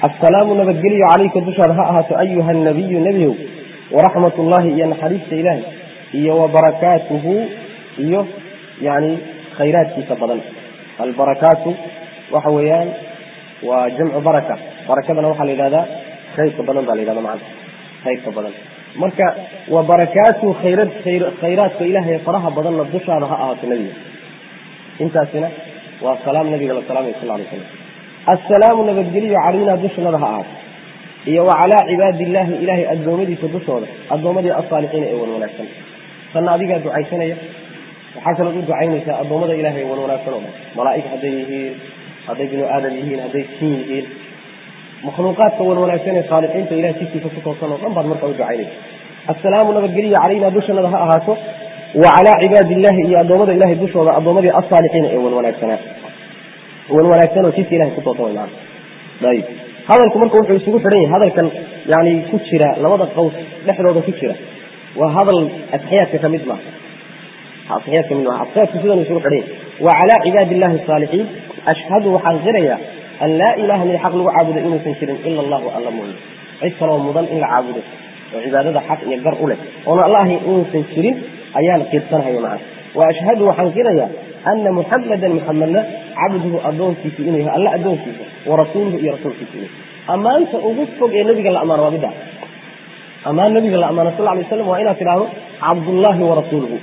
assalaamu nabadgelyo calayka dushaada ha ahaato ayuha nabiyu nebiyow waraxmat ullahi iyo naxariista ilaahay iyo wabarakaatuhu iyo yani khayraadkiisa badan albarakaatu waxa weeyaan waa jamcu baraka barakadana waxaa la yidhahdaa khayrka badan baa la yidhahda macana khayrka badan marka wa barakaatuhu khayra khayraadka ilaahay faraha badanna dushaada ha ahaato nebiga intaasina waa salaam nabiga la salaamay sal lay slam assalaamu nabadgeliyo calaynaa dushanada ha ahaato iyo wa calaa cibaadi illaahi ilaahay addoommadiisa dushooda addoommadii asaalixiina ee wan wanaagsan tanna adigaa ducaysanaya waxaa kalood u ducaynaysaa addoommada ilahay ee wan wanaagsan oo dhan malaa'ig hadday yihiin hadday binu aadam yihiin hadday sin yihiin makhluuqaadka wan wanaagsan ee saalixiinta ilahay jidkiisa ku toosan oo dhan baad markaa u ducaynaysa assalaamu nabadgeliyo calaynaa dushanada ha ahaato wa calaa cibaadi illaahi iyo addoommada ilahay dushooda addoommadii asaalixiina ee wan wanaagsanaa wan wanaagsan oo jidka ilahay ku toosan way macana ayib hadalku marka wuxuu isugu xidhan yahay hadalkan yani ku jira labada qaws dhexdooda ku jira waa hadal atxiyaadka ka mid maaha atxiyaad ka mid maaha atxiyaadku sidan isugu xidhan yahay wa calaa cibaadi illahi asaalixiin ashhadu waxaan qiraya an laa ilaha mid xaq lagu caabudo inuusan jirin ila allahu alla mooye cid kaloo mudan in la caabudo oo cibaadada xaq iyo gar u leh oona alla ahayn inuusan jirin ayaan qirsanahaya macana wa ashhadu waxaan qiraya ana muxamadan muxamedna cabduhu adoonkiisa inuu yahay alla adoonkiisa warasuuluhu iyo rasuulkiisa inuu ammaanta ugu fog ee nabiga la amaano waa midda ammaan nabiga la amaano sal lay slam waa inaad tidhaahdo cabdullaahi warasuuluhu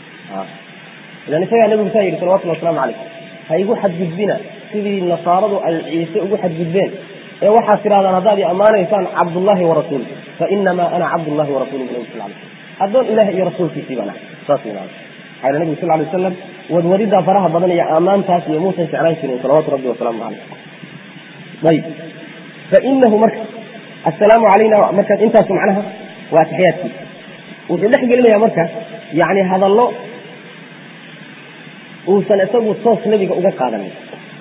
ilan isagaa nabigu saa yidhi salawatulli waslamu calayh ha igu xadgudbina sidii nasaaradu ay ciise ugu xadgudbeen ee waxaad tidhahdaan haddaad i ammaanaysaan cabdullaahi warasuuluhu fainamaa ana cabdullahi warasuuluhu nabi sal lay addoon ilaah iyo rasuulkiisii baan ahay saas yidhahda waxaa yidhi nabigu sal lay wasalam wadwaridaa faraha badan iyo ammaantaas iyo muusan jeclaan jirin salawaatu rabbi wasalaamu caleyh ayib fainahu marka assalaamu calayna markaas intaasu macnaha waa ataxiyaadkiisa wuxuu dhex gelinaya marka yani hadallo uusan isagu toos nebiga uga qaadanin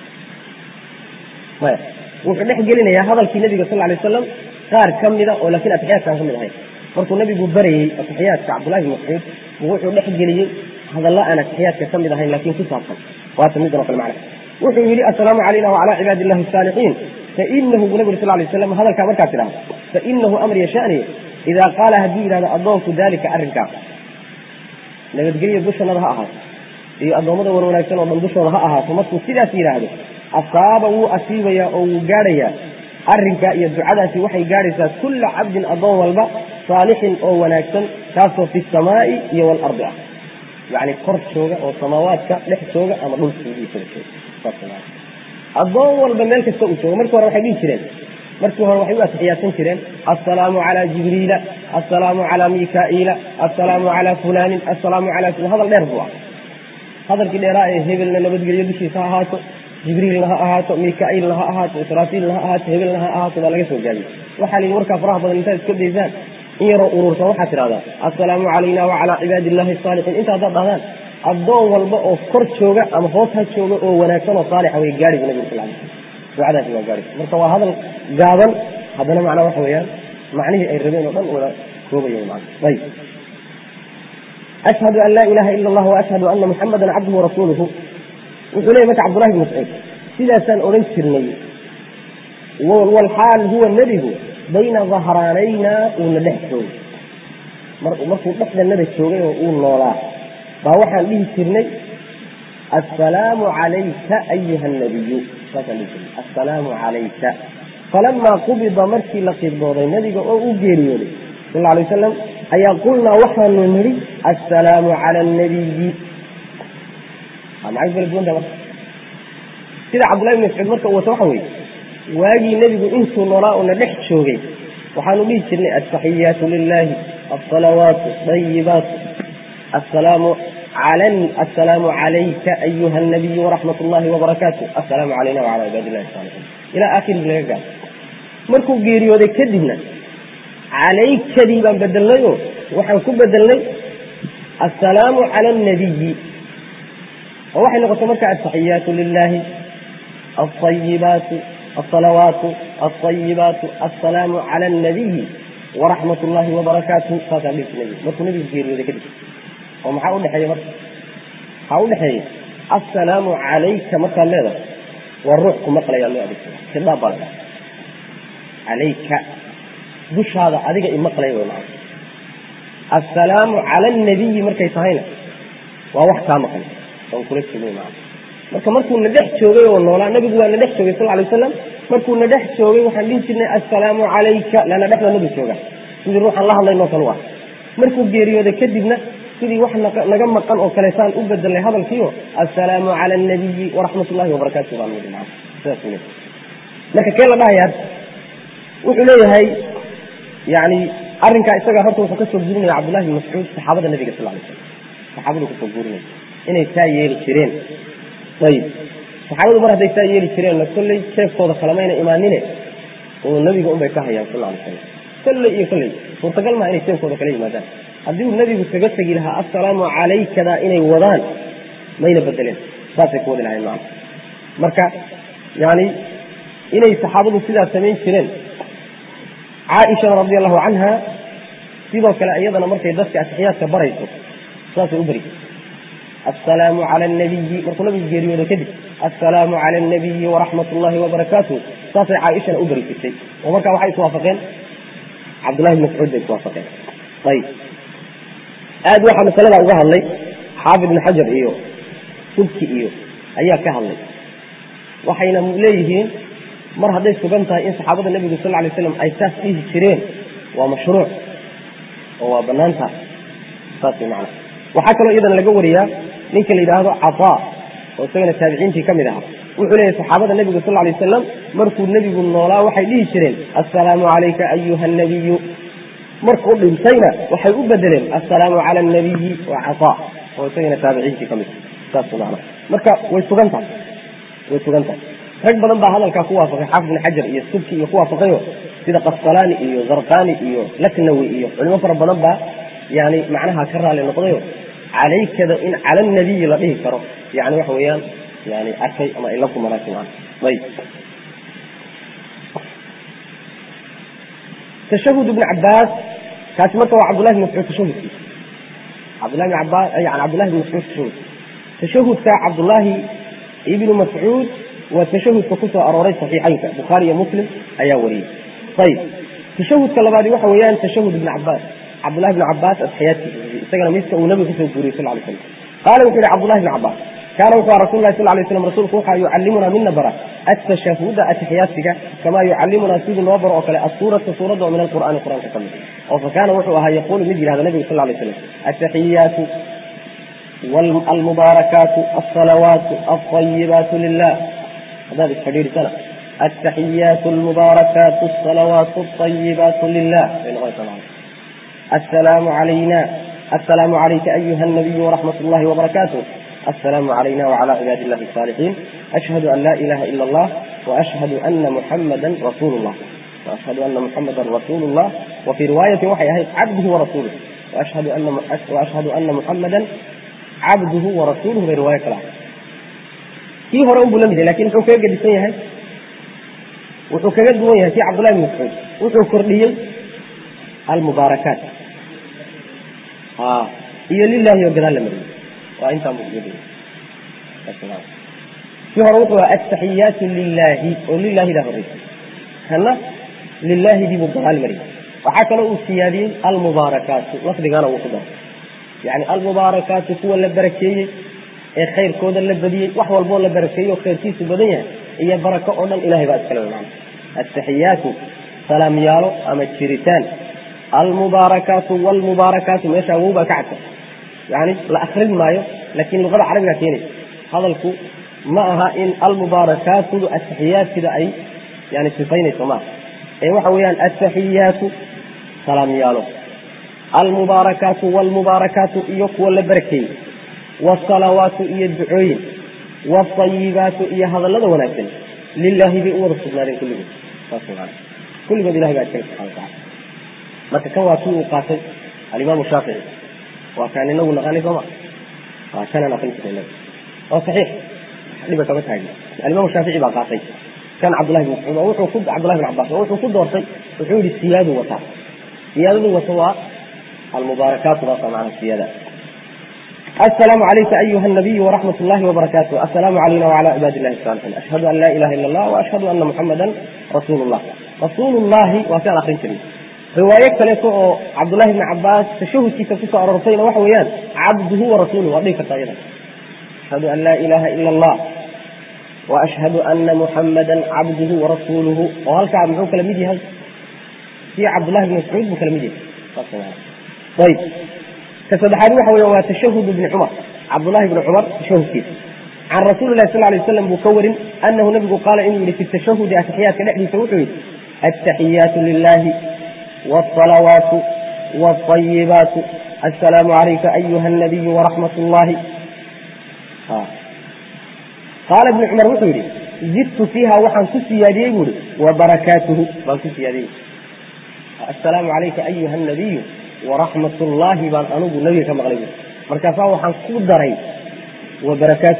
maya wuxuu dhex gelinayaa hadalkii nebiga sal lay wasalam qaar ka mida oo laakiin ataxiyaadkaan ka mid ahayn markuu nabigu barayey ataxiyaadka cabdullahi bin mascuud wuxuu dhex geliyey hadalla aan ataxiyaadka ka mid ahayn laakiin ku saabsan waata midan o kale macna wuxuu yidhi assalaamu calayna wacalaa cibaadi illahi asaalixiin fainahu buu nabi uri sal lay slam hadalkaa markaad tidhahdo fainahu amr yashani idaa qaala hadduu yidhahdo addoonku daalika arrinkaa nabadgelyo dushanada ha ahaato iyo addoommada wan wanaagsan oo dhan dushooda ha ahaato markuu sidaas yidhaahdo asaaba wuu asiibayaa oo wuu gaadhayaa arrinkaa iyo ducadaasi waxay gaadhaysaa kulla cabdin addoon walba saalixin oo wanaagsan kaasoo fi samaa'i iyo waalardi ah yani kor jooga oo samaawaadka dhex jooga ama dhulkiisada addoon walba meel kasta uu jooga markii hore waxay dhihi jireen markii hore waxay u atixiyaasan jireen assalaamu calaa jibriila assalaamu calaa mikaa'iila assalaamu calaa fulaanin assalaamu calaa hadal dheer buu ah hadalkii dheeraa ee hebelna nabadgelyo dushiisa ha ahaato jibriilna ha ahaato mikaa'iilna ha ahaato israafiilna ha ahaato hebelna ha ahaato baa laga soo gaabiyey waxaa la yidhi warkaa faraha badan intaad iska daysaan in yaroo urursan waxaad tidhahdaa assalaamu calayna wacalaa cibaadi illahi asaalixiin inta haddaad dhahdaan addoon walba oo kor jooga ama hoos ha jooga oo wanaagsan oo saalixa way gaadhi bu nabigu sal lay ducadaasi waa gaadhi marka waa hadal gaaban haddana macnaa waxa weeyaan macnihii ay rabeen oo dhan wada koobaya man ayib ashhadu an laa ilaha ila allah waashhadu ana muxamadan cabduhu warasuuluhu wuxuu leeyay marka cabdullahi bn mascuud sidaasaan odhan jirnay walxaal huwa nebigu bayna dahraanayna uuna dhex joogay markuu dhexdanada joogay oo uu noolaa baa waxaan dhihi jirnay assalaamu calayka ayuha nabiyu saasaan dhihi jirnay assalaamu calayka falamaa qubida markii la qibdooday nabiga oo u geeriyooday sal lla alay wasalam ayaa qulnaa waxaanu nidhi assalaamu cala annabiyi maxay kala duwanta marka sida cabdullahi bn mascuud marka uu wato waxa weeye waagii nebigu intuu noolaa uuna dhex joogay waxaanu dhihi jirnay altaxiyaatu lilahi alsalawaatu ayibaatu assalaamu assalaamu calayka ayuha nabiyu waraxmat ullahi wabarakaatu assalaamu calayna wacala cibaadi illahi saalixiin ilaa aakhirihi laga gaaro markuu geeriyooday kadibna calaykadii baan bedelnay oo waxaan ku bedelnay assalaamu cala annabiyi oo waxay noqotay marka altaxiyaatu lilahi alayibaatu alsalawaatu alayibaatu assalaamu cala annabiyi waraxmat ullahi wabarakaatu saasaan dhihi jirnay markuu nabigu geeriyooday kadib oo maxaa udhexeeya marka maxaa udhexeeya assalaamu calayka markaad leedahay waa ruux ku maqlayaa loo adeegsada khidhaab baa la dhaha calayka dushaada adiga imaqlay way macna assalaamu cala alnabiyi markay tahayna waa wax kaa maqan oon kula joogay macna marka markuu na dhex joogay oo noolaa nabigu waa na dhex joogay sal alay wasalam markuu na dhex joogay waxaan dhihi jirnay assalaamu calayka lana dhexda nabi jooga sidii ruuxaan la hadlaynoo kale u ah markuu geeriyooday kadibna sidii wax naga maqan oo kaleetaan u bedelnay hadalkiio assalaamu cala alnabiyi waraxmat ullahi wabarakaatu baan nidhi macna sidaas uu leeyahay marka kee la dhahayaa wuxuu leeyahay yani arrinkaa isaga horta wuxuu kasoo guurinaya cabdullahi bin mascuud saxaabada nabiga sal lay slam saxaabadu kasoo guurinaya inay taa yeeli jireen ayib saxaabadu mar hadday taa yeeli jireenna kolley jeefkooda kalamayna imaanine oo nabiga unbay ka hayaan sal lay slam kolley iyo kolley suurtagal maa inay jeefkooda kala yimaadaan haddii uu nabigu kaga tegi lahaa assalaamu calaykada inay wadaan mayna bedeleen saasay ku wadi lahayn macna marka yani inay saxaabadu sidaa samayn jireen caaishana radi allahu canha sidoo kale iyadana markay dadka atixiyaadka barayso saasay u bari assalaamu cala alnabiyi markuu nabigu geeriyooda kadib assalaamu cala alnabiyi waraxmat ullahi wabarakaatuh saasay caaishana u bari jirtay oo markaa waxay iswaafaqeen cabdullahi bin mascuud bay iswaafaqeen ayib aad waxaa masalada uga hadlay xaafid ibn xajar iyo subki iyo ayaa ka hadlay waxayna leeyihiin mar hadday sugan tahay in saxaabada nebigu sal lay slam ay saas dhihi jireen waa mashruuc oo waa banaan tahay saas way macana waxaa kaloo iyadana laga wariyaa ninka la yidhaahdo cataa oo isagana taabiciintii ka mid ahaa wuxuu leeyahy saxaabada nebigu sal lay wasalam markuu nebigu noolaa waxay dhihi jireen assalaamu calayka ayuha anabiyu markuu dhintayna waxay u bedeleen assalaamu cala alnabiyi wa cataa oo isagana taabiciintii ka mid saas macana marka way sugan tahay way sugan tahay rag badan baa hadalkaa ku waafaqay xaafid bin xajar iyo subki iyo ku waafaqayo sida qasqalaani iyo zarqani iyo laknawi iyo culimo fara badan baa yani macnaha ka raali noqdayo calaykada in cala nabiyi la dhihi karo yani waxa weeyaan yani arkay ama ila ku manaasi maa ayib tashahud ibn cabaas kaasi marka waa cabdullahi bin mascuud tashahudkiisa cabdullahi bin cabaas yani cabdullahi bin mascuud tashahud tashahudka cabdullahi ibnu mascuud waa tashahudka kusoo arooray saxiixaynka bukhaari iyo muslim ayaa wariyey ayib tashahudka labaadi waxa weeyaan tashahud ibn cabaas cabdullahi bn cabaas atxiyaadkiisa isagana miska uu nabiga kusoo guuriyey sal lay slam qaala wuxuu yihi cabdullahi bn cabaas kaana wuxuu aha rasul lahi sal lay slam rasuulku waxaa yucallimuna mina bara atashahuda atixiyaadsiga kamaa yucallimunaa sidii noo baro oo kale asuurata suuradda oo min alqur'aani qur'aanka ka mid oo fa kaana wuxuu ahaa yaquulu mid yihahda nabigu sal lay slam ataxiyaatu almubaarakaatu alsalawaatu alطayibaatu lilah haddaad isfadhiidhisana altaxiyaatu almubaarakaatu alsalawaatu alطayibaatu lilah bay noqonaysaa macna assalaamu calayna assalaamu calayka ayuha alnabiyu waraxmat ullahi wabarakaatuh assalaamu calayna wacala cibaadi illahi الصaalixin ashhadu an laa ilaha ila allah waashhadu ana muxamada rasuulu llah waashhadu ana muxamada rasuulu llah wa fii riwaayatin waxay ahayd cabduhu warasuuluh waashhadu ana muxamada cabduhu warasuuluhu bay riwaayo kale ahayd kii hore unbuu la mid yahay lakin muxuu kaga gedisan yahay wuxuu kaga duwan yahay kii cabdullahi bin mascuud wuxuu kordhiyey almubaarakaat iyo lilahi oo gadaal la mariyey waa intaa kii hore wuxuu aha ataxiyaatu lilahi oo lilahidaa horeysay kana lilaahidii buu gadaal mariyey waxaa kaloo uu siyaadiyey almubaarakaatu lafdigana uu ku daray yani almubaarakaatu kuwa la barakeeyey ee khayrkooda la badiyey wax walboo la barakeeyey oo khayrkiisu badan yahay iyo barako oo dhan ilahay baa iskale mana ataxiyaatu salaamyaalo ama jiritaan almubaarakaatu wlmubaarakaatu meesha awow baa ka cadta yani la akrin maayo laakiin luqada carabiga keenaysa hadalku ma aha in almubaarakaatudu ataxiyaadkida ay yani sifaynayso maaha ee waxa weeyaan ataxiyaatu salaamyaalo almubaarakaatu wlmubaarakaatu iyo kuwa la barakeeyey wsalawaatu iyo ducooyin wاayibaatu iyo hadalada wanaagsan lilahi bay u wada sugnaadeen kulligood saas maa kulligood ilahay baa iskale subxana watacala marka kan waa kii uu qaatay alimaamu shaafici waa kaan inagu naqaanay sooma waa kanaan aqrin jirnay inaga waa saxiix dhiba kama taagin alimaamu shaafici baa qaatay kan cabdullahi bin mascuud oo wuxuu ku cabdullahi bin cabbaas oo wuxuu ku doortay wuxuu yihi siyaadu wataa siyaadadu wata waa almubaarakaatu baasa macnaha siyaada السلام عليك أيها النبي ورحمة الله وبركاته السلام علينا وعلى عباد الله الصالحين أشهد أن لا إله إلا الله وأشهد أن محمدا رسول الله rasuulullahi waa si aan akrin jiray riwaayo kaleeto oo cabdullahi bni cabaas tashahudkiisa kusoo aroortayna waxa weeyaan cabduhu wa rasuuluhu waa dhihi kartaa iyada ashhadu an laa ilaha ila allah wa ashhadu ana muxammadan cabduhu warasuuluhu oo halkaa muxuu kala mid yahay kii cabdullahi bni mascuud buu kala mid yahay ayib ka saddexaad waxa weya waa tashahud bni cumar cabdullahi bni cumar tashahudkiisa can rasuuli lahi sal lay slam buu ka warin anahu nabigu qaala inuu yihi fi tashahudi atixiyaadka dhexdiisa wuxuu yihi attaxiyaatu lilahi wاsalawaatu wاayibaatu assalaamu calayka ayuha nabiyu waraxmat اllahi qaala ibnu cumar wuxuu yihi zidtu fiiha waxaan ku siyaadiyey buu ihi wabarakaatuhu baan ku siyaadiyey assalaamu calayka ayuha nabiyu waraxmat ullaahi baan anugu nabiga ka maqlay bu markaasaa waxaan ku daray wabarakaatu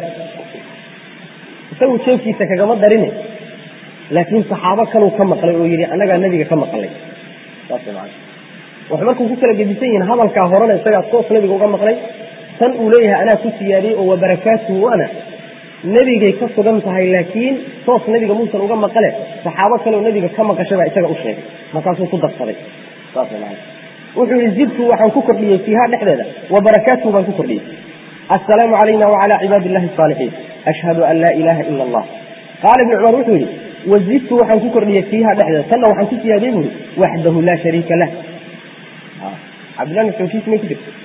isagu jeefkiisa kagama darine laakiin saxaabo kaluu ka maqlay oo yidhi annagaa nebiga ka maqlay saas man wax markuu ku kala gedisan yihiin hadalkaa horena isagaa toos nebiga uga maqlay tan uu leeyahay anaa ku siyaadiyey oo wabarakaatuhu ana nebigay ka sugan tahay laakiin toos nebiga muusan uga maqale saxaabo kaleoo nebiga ka maqashay baa isaga u sheegay markaasuu ku darsaday saas man wuxuu yihi zidtu waxaan ku kordhiyey fiiha dhexdeeda wabarakaatuhu baan ku kordhiyey assalaamu calayna wacala cibaadi illahi asaalixiin ashhadu an laa ilaha ila allah qaala ibnu cumar wuxuu yihi wazidtu waxaan ku kordhiyey fiiha dhexdeeda tanna waxaan ku siyaadiyey buu yihi waxdahu laa shariika lah cabdillahi mascuudkiis may ku jirto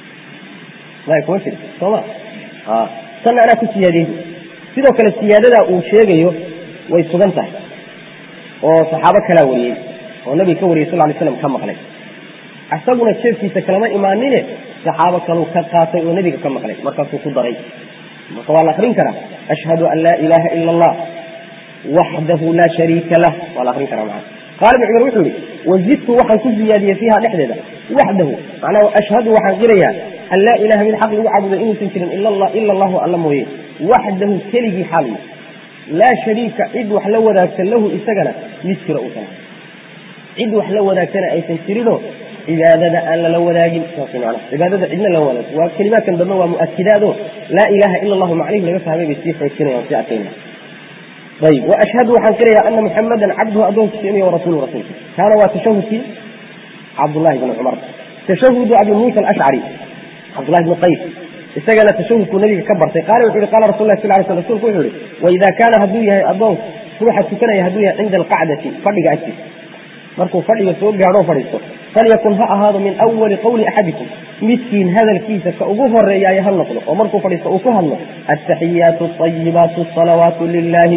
may kuma jiro sooma tanna anaa ku siyaadiyey bu sidoo kale siyaadadaa uu sheegayo way sugan tahay oo saxaabo kalaa wariyey oo nabiga ka wariyey sal lay slam ka maqlay isaguna jeefkiisa kalama imaanine saxaabo kaluu ka qaatay oo nebiga ka maqlay markaasuu ku daray marka waa la akrin karaa ashhadu an laa ilaha ila allah waxdahu laa shariika lah waa la akrin karaa maa qaala ibn cumar wuxuu yihi wazidtu waxaan ku ziyaadiyey fiiha dhexdeeda waxdahu macnaha ashhadu waxaan qirayaa an laa ilaha mid xaq lagu caabudo inuusan jirin ila allahu alla mooye waxdahu keligii xaaliyo laa shariika cid wax la wadaagsan lahu isagana mid jira uusan cid wax la wadaagtana aysan jirinoo cibaadada aan lala wadaagin saas mana cibaadada cidna lala wadaag waa kelimaadkan dambe waa mu'akidaado laa ilaha ila allahu macnihi laga fahmay bay sii xoojinayaan sii adkayna ayib wa ashhadu waxaan qirayaa ana muxamadan cabduhu addoonkiisa inuu rasulu rasuulka kaana waa tashahudkii cabdullahi bni cumar tashahudu abi muusa alashcari cabdullahi bni qays isagana tashahudkuu nabiga ka bartay qaala wuxu yihi qala rasul lah sal lay sl rsulku wuxuu yihi waida kaana hadduu yahay addoonku ruuxa tukanaya hadduu yahay cinda alqacdati fadhiga agtiisa markuu fadhiga soo gaadho fadhiisto falyakun ha ahaado min awali qawli axadikum midkiin hadalkiisa ka ugu horeeyaaye ha noqdo oo markuu fadhiisto uu ku hadlo attaxiyaatu ayibaatu asalawaatu lilahi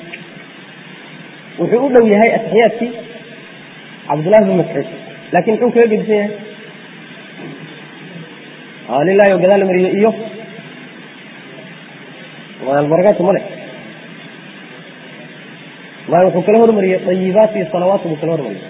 wuxuu u dhow yahay ataxiyaadkii cabdullahi bin mascuud laakin muxuu kaga gedisan yahay lilahi oo gadaal la mariyo iyo albarakaatu male may wuxuu kala hormariyey ayibaat iyo salawaat buu kala hormariyey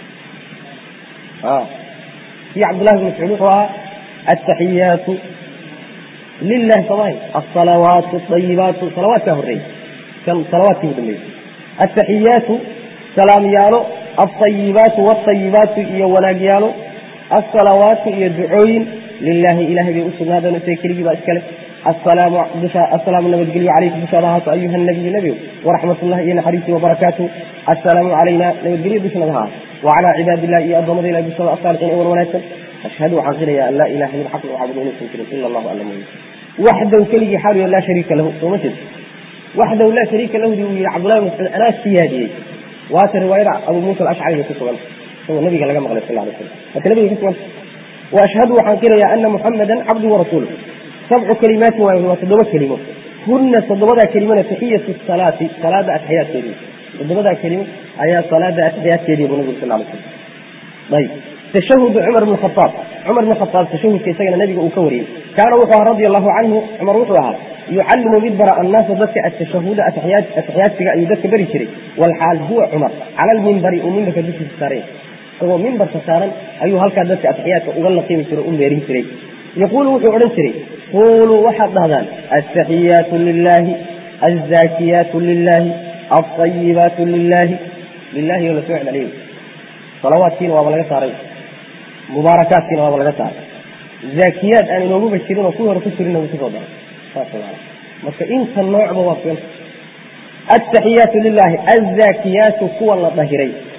kii cabdullahi bin mascuud wuxuu ahaa ataxiyaatu lilahi samay asalawaatu ayibaatu salawaatkaa horreeyey kan salawaadkii bu dambeeyey ataxiyaatu salaamyaalo alطayibaatu wاطayibaatu iyo wanaagyaalo asalawaatu iyo ducooyin lilahi ilahay bay usugnaadeen isaga keligii baa iskale asalaamu dusha asalaamu nabadgelyo calayka dushaada ahaato ayuha nabiyu nebigow waraxmat ullahi iyo naxariistii wabarakaatu assalaamu calayna nabadgelyo dushanaga ahaato wacalaa cibaadi illahi iyo addoommada ilahi dushada asaalixiin wan wanaagsan ashhadu waxaan qirayaa an laa ilaha min xaq lagu caabudo inuusan jirin ila allahu alla mooye waxdaw keligii xaaliyo laa shariika lahu sooma jeed waxdaw laa shariika lahudi uu yihi cabdullahi bin mascuud anaa siyaadiyey waata riwaayada abu muusa alashcari bay ku sugan isagoo nabiga laga maqlay sal lay slam marka nabiga ka sugan waashhadu waxaan qirayaa ana muxamadan cabdu warasuuluh sabcu kalimaatin waay waa toddoba kelimo hunna toddobadaa kelimona taxiyatu salaati salaada ataxiyaadkeedii toddobadaa kelimo ayaa salaada ataxiyaadkeedii buu nabigu sal lay slam ayib tashahudu cumar bn khaaab cumar bn khaaab tashahudka isagana nabiga uu ka wariyey kaana wuxuu ahaa radia allahu canhu cumar wuxuu ahaa yucallimu mid bara annaasa dadka atashahuda ataxiyaadsiga ayuu dadka beri jiray walxaal huwa cumar cala almimbari uu mimbarka dushiisa saaray isagoo mimbarka saaran ayuu halkaa dadka ataxiyaadka uga laqimi jiray u meerin jiray yaquulu wuxuu odhan jiray quuluu waxaad dhahdaan altaxiyaatu lilahi alzaakiyaatu lilahi alطayibaatu lilahi lilahi oo lasoo celceliyo salawaadkiina waaba laga saaray mubaarakaadkiina waaba laga saaray zaakiyaad aan inooguba jirin oo kuwii hore ku jirinna wuu kusoo daray saas maana marka inta noocba waa fianta altaxiyaatu lilahi alzaakiyaatu kuwa la dahiray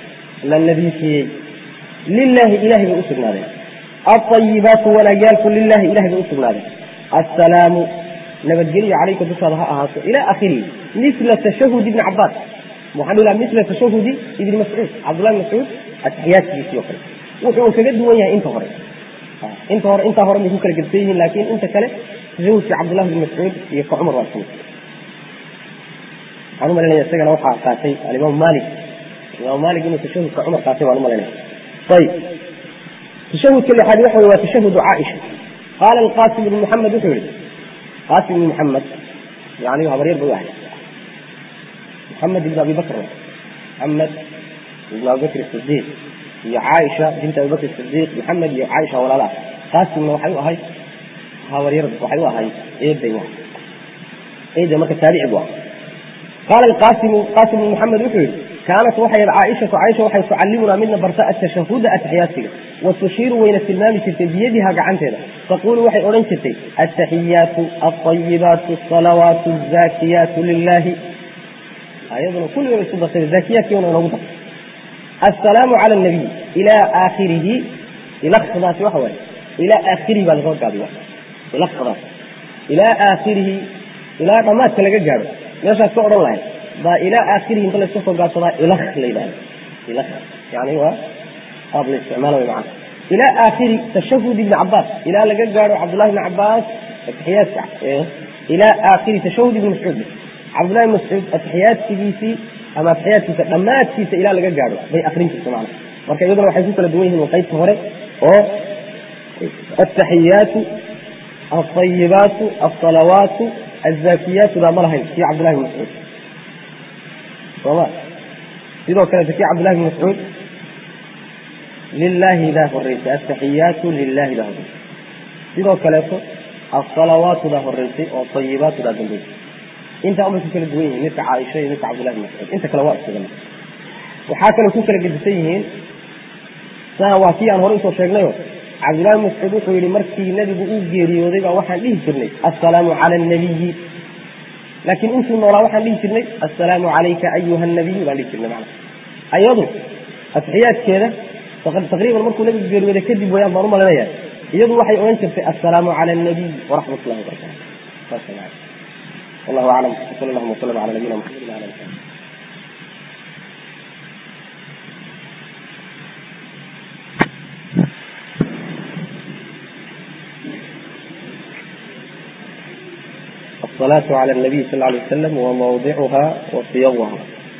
la nadiifiyey lilahi ilahay bay usugnaadeen alطayibaatu wanaagyaalku lilahi ilahay bay usugnaadeen assalaamu nabadgelyo calayka dushaada ha ahaato ila akhirihi mila tashahud ibni cabaas waxaan dhihi laha mila tashahudi ibni mascuud cabdullahi mascuud atixiyaadkiisii oo kale wuxuu kaga duwan yahay inta hore inta hore intaa hore bay ku kala gedsan yihiin laakin inta kale tashahudkii cabdullahi bni mascuud iyo ka cumar waa isku waxaan u malinaya isagana waxaa qaatay alimaam malik imaam malik inuu tashahudka cumar qaatay baan u malinaya ayib tashahudka lixaad waxa wey waa tashahudu caaisha qaala alqasim ibn maxamed wuxuu yihi qasim ibn maxamed yani habaryar bay u ahay محمد بن أبي بكر محمد بن أبي بكر الصديق يا عائشة بنت أبي بكر الصديق محمد يا عائشة ولا لا قاسم وحيوة هاي هاورير وحيوة هاي إيه بيوة إيه ده ما كتابع بوا قال القاسم قاسم بن محمد وحيد كانت وحي عائشة عائشة وحي تعلمنا منا برتاء التشهد أتحياتك وتشير وين السلام بيدها قعنتنا تقول وحي أورنشتي التحيات الطيبات الصلوات الزاكيات لله أيضا كل يوم يصدق الزكية يوم نوضح السلام على النبي إلى آخره إلى خضات وحوى إلى آخره بالغور قابل إلى خضات إلى آخره إلى ما تلقى جارو meeshaas ka odhan lahayd baa ilaa aakhirihi inta layska soo gaabsadaa ilakh la yidhahda ilakh yani waa qaab la isticmaala way macana ilaa aakhiri tashahud ibni cabaas ilaa laga gaadho cabdullahi ibni cabaas atixiyaadka ilaa aakhiri tashahud ibni mascuud cabdullahi ibni mascuud atixiyaadkigiisii ama atixiyaadkiisa dhammaadkiisa ilaa laga gaadho bay akrin jirta macana marka iyaduna waxay ku kala duwan yihiin qaybta hore oo ataxiyaatu alطayibaatu alصalawaatu الزاكيات لا مرهن في عبد الله بن مسعود صلاة sidoo kale في عبد الله بن مسعود لله ذا horreysay التحيات لله ذا horreysay sidoo kaleeto الصلوات ذا horreysay oo طيبات ذا dambeysay intaa umay ku kala duwan yihiin midka caaisha iyo midka cabdullahi bin mascuud inta kale waa isagana waxaa kale ku kala gedisan yihiin saa waa kii aan hore usoo sheegnayo cabdillahi bin mascuud wuxuu yihi markii nebigu uu geeriyooday baa waxaan dhihi jirnay assalaamu cala alnabiyi laakiin intuu noolaa waxaan dhihi jirnay assalaamu calayka ayuha nabiy baan dhihi jirnay macana ayadu atixiyaadkeeda taqriiban markuu nebigu geeriyooday kadib wayaan baan u malinaya iyadu waxay odhan jirtay assalaamu cala alnabiy waraxmat ullahi wabarakatu saas macana wallahu aclam sal allahuma wasalam cala nabiyina muxamedin wala ali saxbi الصلاة على النبي صلى الله عليه وسلم وموضعها وصيغها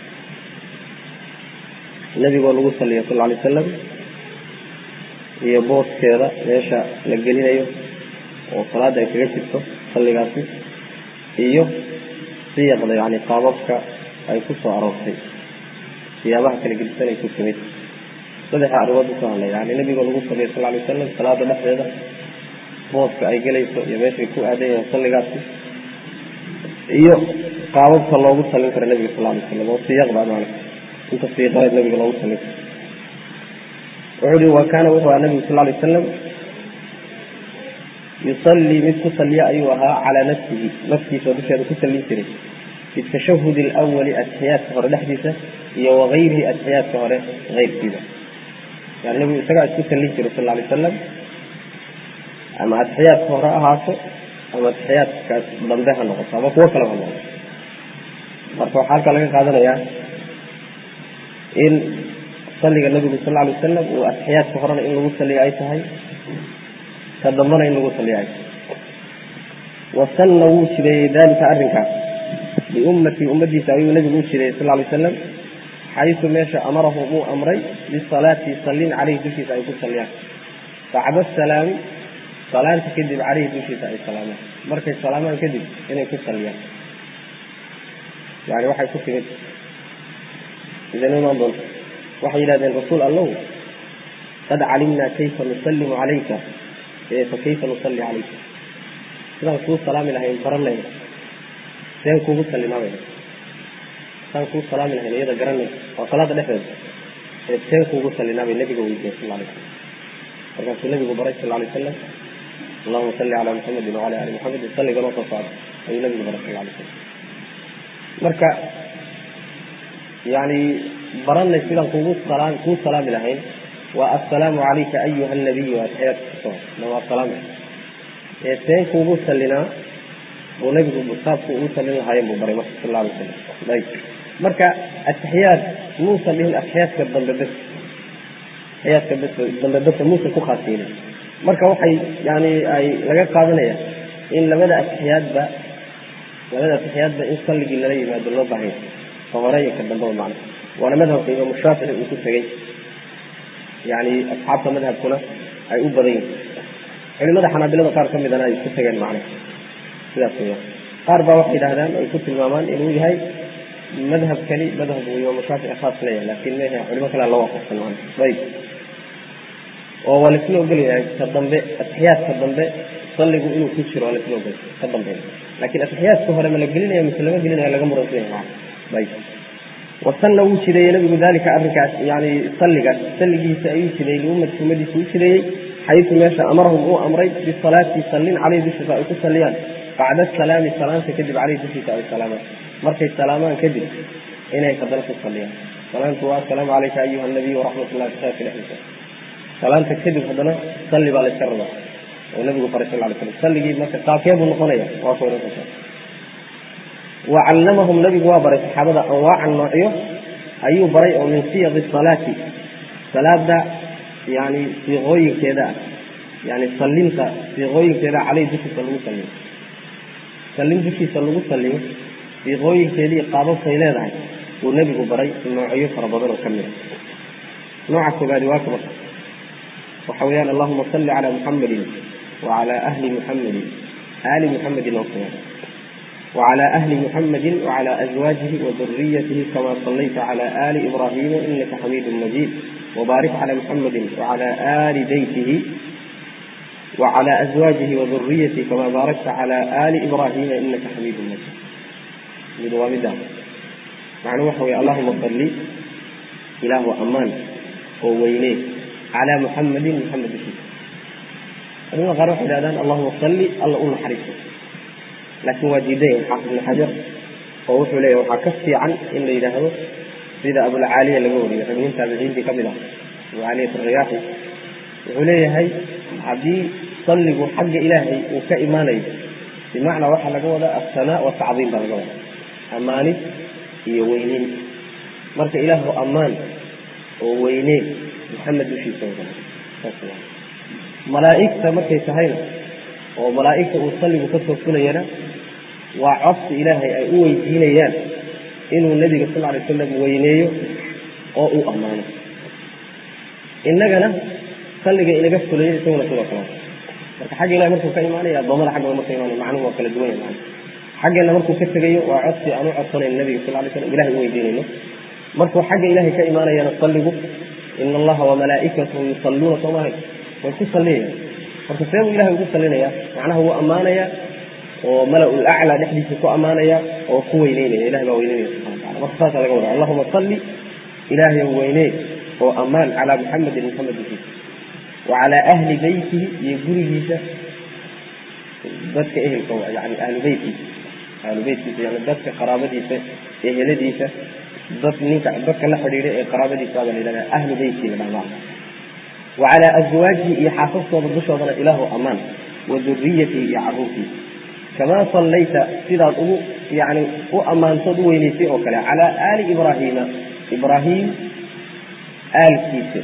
النبي قال له صلى الله عليه وسلم iyo booskeeda meesha la gelinayo oo salaada ay kaga jirto salligaasi iyo siyaqda yani qaababka ay ku soo aroortay siyaabaha kala gedisan ay ku timid saddexa arrimood buu ka hadlay yani nabiga lagu saliya sal alay wasalam salaada dhexdeeda booska ay gelayso iyo meeshay ku aadan yahay salligaasi iyo qaababka loogu salin karo nabiga sal alay slam oo siyaqda maana inta siiqadeed nabiga loogu salin karo wuxuu uhi wa kaana wuxuu ahaa nabigu sal alay wasalam yusallii mid ku saliya ayuu ahaa calaa nafsihi naftiisa dusheeda ku sallin jiray bitashahud alawali atixiyaadka hore dhexdiisa iyo wagayrihi atixiyaadka hore keyrkiisa yani nabigu isagaa isku sallin jiray sal alay wasalam ama atixiyaadka hore ahaato ama atixiyaadkaas dambe ha noqoto ama kuwo kale ha noqoto marka waxaa halkaa laga qaadanayaa in salliga nabigu sal alay wasalam uu atixiyaadka horena in lagu saliyo ay tahay ka dambana in lagu saliyo ay tahay wasanna wuu jireeyey dalika arrinkaas liummatii ummadiisa ayuu nabigu u jireeyey sal alay wasalam xaysu meesha amarahum uu amray bisalaati sallin caleyhi dushiisa ay ku saliyaan bacda salaami salaanta kadib caleyhi dushiisa ay salaamaan markay salaamaan kadib inay ku saliyaan yani waxay ku timid idan imaan doonta waxay yidhahdeen rasuul allow qad calimnaa kayfa nusallimu calayka fa kayfa nusalli calayka sidaan kuu salaami lahayn baranay seen kuugu sallimaabay sidaan kuu salaami lahayn iyada garanay waa salaada dhexdeeda ee seen kuugu sallinaabay nabiga weydiiyey sal alay slam markaasuu nabigu baray sal alay wasalam allahuma salli calaa muxamedin wacala ali muxamedin salligan oo soo socda ayuu nabigu baray sal alay slam marka yani baranay sidaan kugu salaam kuu salaami lahayn waa assalaamu calayka ayuha anabiyu atxiyaadka kusoo na waa salaami ee seen kuugu sallinaa buu nabigu saabku ugu sallin lahaayeen buu baray marka sal alla alay slam ayb marka atixiyaad muusan dhihin atixiyaadka dambe bes atixiyaadka bes dambe besa muusan ku khaasiinin marka waxay yani ay laga qaadanaya in labada atixiyaadba labada atixiyaadba in salligii lala yimaado loo baahanya ka hore iyo ka dambeba macna waana madhabka imaamu shaafici uu ku tegey yani asxaabta madhabkuna ay u badan yihin culimada xanaabilada qaar ka midana ay ku tegeen macna sidaas weya qaar baa waxay yidhahdaan ay ku tilmaamaan inuu yahay madhabkani madhabku imaamu shaafici khaas leeyahay laakin mehe culimo kalea la waafaqsan macna ayb oo waa laisla ogolyahay ka dambe atixiyaadka dambe salligu inuu ku jiro waa laisla ogolyahay ka dambe laakin atixiyaadka hore ma la gelinaya mise lama gelinaya laga muransan yahay ayb wasanna wuu jideeyey nabigu dalika arrinkaas yani salligaas salligiisa ayuu jideeyey liummati ummadiisa u jideeyey xaysu meesha amarahum uu amray bisalaati sallin caleyhi dushiisa ay ku salliyaan bacda salaami salaanta kadib caleyhi dushiisa ay salaamaan markay salaamaan kadib inay haddana ku salliyaan salaantu waa asalaamu calayka ayuha nabiy waraxmat ullahi bisaaki dhexdiisa salaanta kadib haddana salli baa layska rabaa oo nabigu faray sal lay slam salligii marka qaabkee buu noqonaya waa ku noqota wacallamahum nabigu waa baray saxaabada anwaacan noocyo ayuu baray oo min siyaqi salaati salaada yani siiqooyinkeeda ah yani sallinta siiqooyinkeeda caleyh dushiisa lagu salliyo sallin dushiisa lagu salliyo siiqooyinkeedii qaababkay leedahay uu nebigu baray noocyo fara badan oo ka mid a nooca koobaadi waa kaba waxa weeyaan allahuma salli calaa muxamadin wacalaa ahli muxamadin aali muxamadin oo kale وعلى أهل محمد وعلى أزواجه وذريته كما صليت على آل إبراهيم إنك حميد مجيد وبارك على محمد وعلى آل بيته وعلى أزواجه وذريته كما باركت على آل إبراهيم إنك حميد مجيد من وامدا معنى وحوي اللهم صل إله أمان ووينيه على محمد محمد فيه أنا غير اللهم صل الله أول حريصه laakiin waa diidan xaafid ibn xajar oo wuxuu leeyahy waxaa ka fiican in la yidhaahdo sida abulcaaliya laga wariyay ragnin taabiciintii kamid ah abulcaaliyat ariyaaxi wuxuu leeyahay haddii salligu xagga ilaahay uu ka imaanayo bimacnaa waxaa laga wadaa assanaa watacdiim baa laga wadaa ammaanis iyo weyneyn marka ilaahu ammaan oo weyneen maxamed dushiisa wada malaa'igta markay tahayna oo malaa'igta uu salligu kasoo fulayana waa codsi ilaahay ay u weydiinayaan inuu nebiga sal alay slam weyneeyo oo uu ammaano innagana salliga inaga fulaya isaguna sidoo kale marka xagga ilahay markuu ka imaanaya adoomada xaggooda marka imaanaya macnuhu waa kala duwan yahay macna xaggeena markuu ka tegayo waa codsi aan u codsanayn nebiga sal alay slam ilahay u weydiinayno markuu xagga ilahay ka imaanayana salligu ina allaha wamalaa'ikatahu yusalluuna soomahay way ku salliyayaan marka see buu ilahay ugu sallinaya macnaha wuu ammaanaya oo mala-ul aclaa dhexdiisa ku ammaanaya oo ku weyneynaya ilahay baa weyneynaya subxana watacala marka saasaa laga wada allahuma salli ilaahay weynee oo ammaan calaa muxamedin muxamed dushiisa wa calaa ahli beytihi iyo gurigiisa dadka ehelka yani ahlu beytkiisa ahlu beytkiisa yani dadka qaraabadiisa eheladiisa dad ninka dadka la xidhiidha ee qaraabadiisa baa la yidhahdaa ahlu beyti la dhahdaa وعلى أزواجه يحافظ بشرى إله أمان وذريته يعروفه كما صليت سيدا يعني وأمان صدويني في أوكلا على آل إبراهيم إبراهيم آل كيس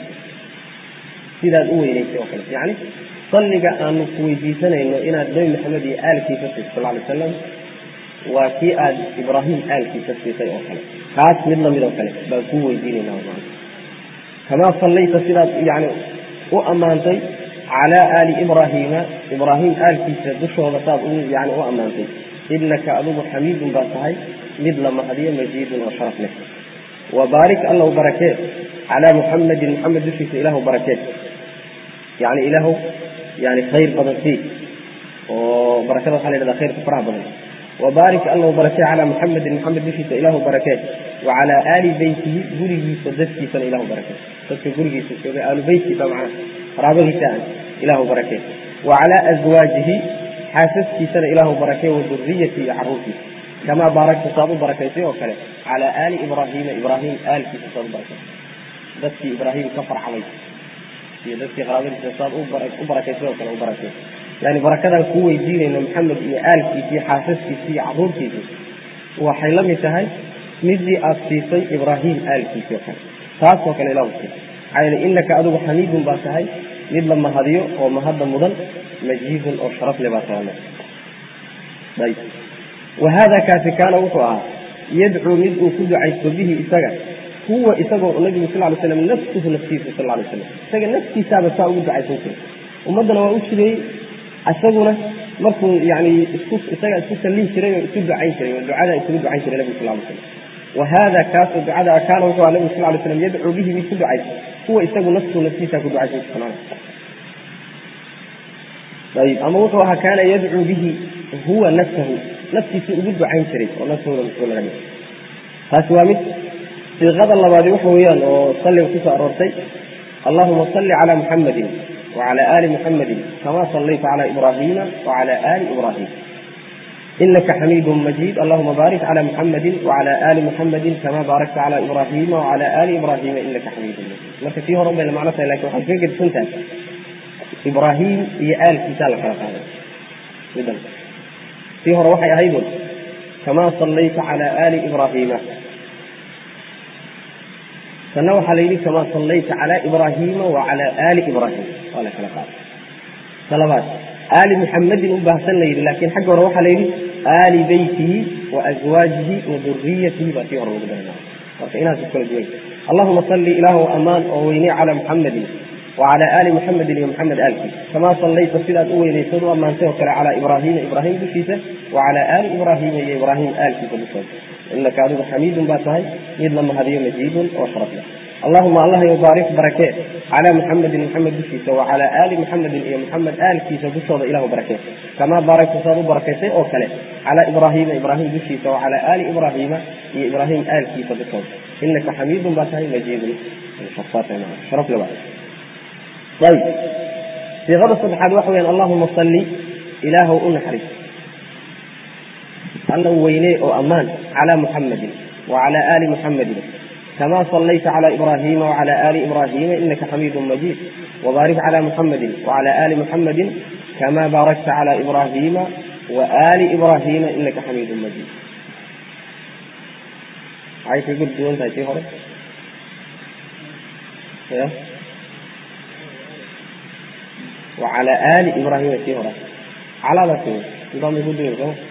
سيدا أويني في أوكلا يعني صلق أن كويدي سنة إنه إنا النبي محمد آل كيس صلى الله عليه وسلم وكي آل إبراهيم آل كيس في أوكلا خاص من من أوكلا بقوة ديني نوعا كما صليت سيدا يعني وأمانتي على آل إبراهيم إبراهيم آل كيس دشوا بصاب يعني وأمانتي إنك أبو حميد باصحي مثل ما هدي مجيد وشرف له وبارك الله بركات على محمد محمد دشيس إله بركات يعني إله يعني خير بدل فيه وبركات الله عليه خير كفرها بدل وبارك الله بركات على محمد محمد دشيس إله بركات وعلى آل بيته قريه صدفكي سن إله بركات صدفكي قريه صدفكي آل بيته طبعا رابه تان إله بركات وعلى أزواجه حاسسكي سن إله بركات وذريته عروسي kamaa baarakta saad u barakaysay oo kale calaa aali ibraahiima ibraahim aalkiisa saad u barakaysay dadkii ibraahim ka farcamay iyo dadkii qaraabadiisa saad u barakaysay oo kale u barakay yani barakadaan kuu weydiinayno maxamed iyo aalkiisa iyo xaasaskiisa iyo caruurtiisa waxay la mid tahay midii aad siisay ibraahim aalkiisi oo kale taasoo kale ilah siisay maxaa yeele inaka adigu xamiidun baa tahay mid la mahadiyo oo mahadda mudan majiidun oo sharaf le baa tahay ayb wahada kaasi kaana wuxuu ahaa yadcuu mid uu ku ducaysto bihi isaga huwa isagoo nabigu sal lay slam nafsuhu naftiisa sal lay slam isaga naftiisaaba saa ugu ducaysan jiray ummaddana waa u jireeyey isaguna markuu yani isku isaga isku sallin jiray oo isu ducayn jiray oo ducada isugu ducayn jiray nabigu sal lay slam wahada kaasoo ducada kaana wuxuu aha nabigu sal lay slam yadcuu bihi mid ku ducaysa huwa isagu nafsuhu naftiisa ku ducaysan subxaana ayib ama wuxuu ahaa kaana yadcuu bihi huwa nafsahu naftiisa ugu ducayn jiray oo nafsahooda muxuu laga dhigay taasi waa mid siiqada labaadi waxa weeyaan oo salliga kusoo aroortay allahuma salli calaa muxamadin wacala aali muxamadin kama sallayta cala ibraahiima wacala aali ibraahim inaka xamiidu majiid allahuma baarik cala muxamadin wacala aali muxamadin kama baarakta cala ibraahiima wacala aali ibraahiima inaka xamiidu majiid marka tii hore bayna macno tahay lakin waxay kaga gedisan tahay ibraahim iyo aalkiisaa la kala qaaday midan tii hore waxay ahaydun kama sallayta cala aali ibraahiima kana waxaa la yidhi kama sallayta cala ibraahiima wacala aali ibraahim waa la kala qaaday talabaad aali muxamadin u baahsan la yidhi laakiin xagga hore waxaa la yidhi aali beytihi wa aswaajihi wa duriyatihi baa tii hore lagu daray marka inaas kala duwan allahuma salli ilaahu amaan oo weyney cala muxamadin wacala aali muxamedin iyo muxamed aalkiisa kamaa sallayta sidaad u weynaysad u ammaantay oo kale calaa ibraahiima ibraahim dushiisa wacala aali ibraahiima iyo ibraahim aalkiisa dushooda inaka adigu xamiidun baa tahay mid la mahadiyo majiidun oo sharaf leh allahuma allah yo baarik barakee calaa muxamedin muxamed dushiisa wacala aali muxamedin iyo muxamed aalkiisa dushooda ilahu barakee kamaa baarakta saad u barakaysay oo kale calaa ibraahiima ibraahim dushiisa wacala aali ibraahiima iyo ibraahim aalkiisa dushooda inaka xamiidun baa tahay majiidun sharaf le baa ayb siiqada saddexaad waxa weyaan allahuma salli ilaahw u naxariis alla u weynee oo ammaan calaa muxamadin wacala aali muxamadin kama sallayta cala ibraahiima wacala aali ibraahiima inaka xamiidu majiid wabaarik cala muxamadin wacala aali muxamadin kama baarakta cala ibraahiima waaali ibraahiima inaka xamiidu majiid maxay kaga duwan tahay tii hore wacala aali ibraahima tii hore caladaas nidaamay ku duwan soo